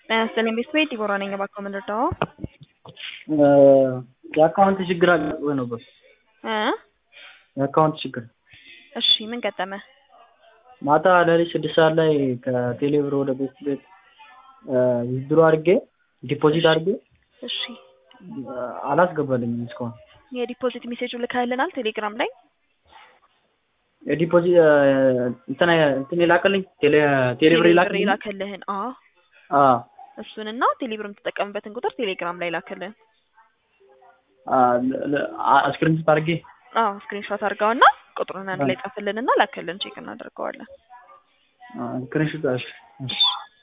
ጤና ይስጥልኝ ቤተሰቤ ዲቦራ ነኝ። እባክዎ ምን ልርዳዎ? የአካውንት ችግር አጋጥሞኝ ነበር። እ የአካውንት ችግር እሺ ምን ገጠመ? ማታ ሌሊት ስድስት ሰዓት ላይ ከቴሌ ብር ወደ ቤት ቤት ዊዝድሮ አድርጌ ዲፖዚት አድርጌ እሺ አላስገባልኝም እስካሁን። የዲፖዚት ሜሴጁ ልካልናል ቴሌግራም ላይ የዲፖዚት እንትን እንትን የላከልኝ ቴሌ ቴሌ ብር የላከልኝ የላከልህን አዎ አዎ እሱንና ቴሌብር የምትጠቀምበትን ቁጥር ቴሌግራም ላይ ላክልን። ስክሪንሾት አድርጌ አዎ ስክሪንሾት አድርገውና ቁጥሩን አንድ ላይ ጻፍልንና ላክልን ቼክ እናደርገዋለን። ስክሪንሾት እሺ